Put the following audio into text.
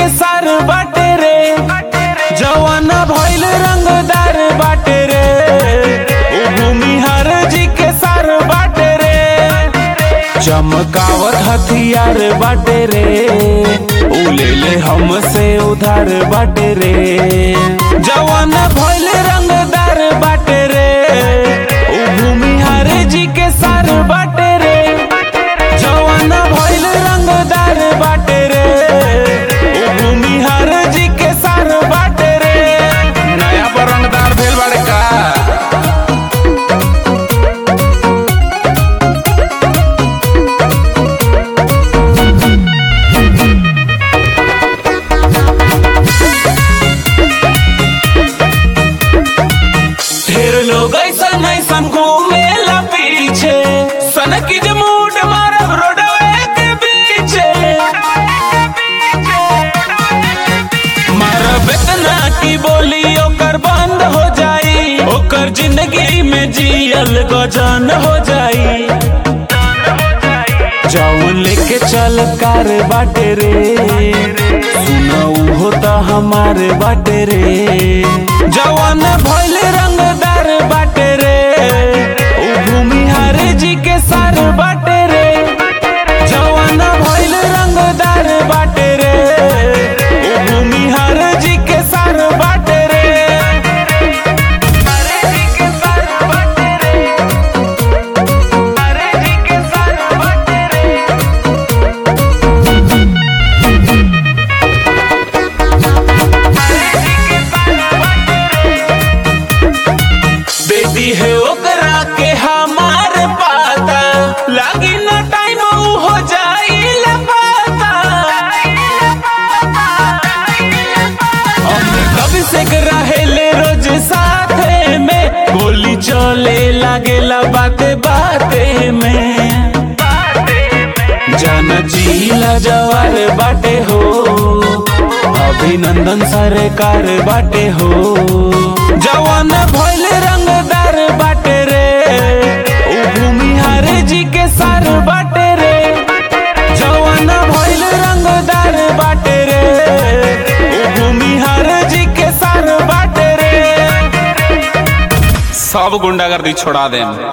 के सार बाटे रे जवान भइल रंगदार बाटे रे ओ भूमिहार जी के सार बाटे रे चमकावत हथियार बाटे रे उ ले ले हमसे उधार बाटे रे जवान भइल रंगदार बाटे रे उ भूमिहार जी के सार बाटे रे जवान भइल रंगदार बाटे रे उ भूमिहार जी के सार बाटे रे नया पर रंगदार भेल बाड़े का ढेर लोग ऐसन ऐसन घूमे ला पीछे सन की जमूट मारब रोडवे के पीछे मारब इतना की बोली ओकर बंद हो जाई ओकर जिंदगी में जियल गजन हो जाई जौन लेके चल कार बाटे रे सुनऊ होता हमारे बाटे रे जवान भइल रंगदार बाटे रे उ भूमिहार जी के सार बाटे रे जवान भइल रंगदार बाटे रे उ भूमिहार जी के सार बाटे रे अरे जी के सार बाटे रे अरे जी के सार बाटे रे बेटी है ओकरा के हमार पाता लागी न टाइम उ हो जाई लपाता हम कब से रहेले रोज साथे में गोली चले लागेला बाते बाते में जान जीला जवार बाटे हो अभिनंदन सरकार बाटे हो जवान भइल रंगदार बाटे रे उ भूमिहार जी के सार बाटे रे जवान भइल रंगदार बाटे रे उ भूमिहार जी के सार बाटे रे सब गुंडागर्दी छोड़ा देम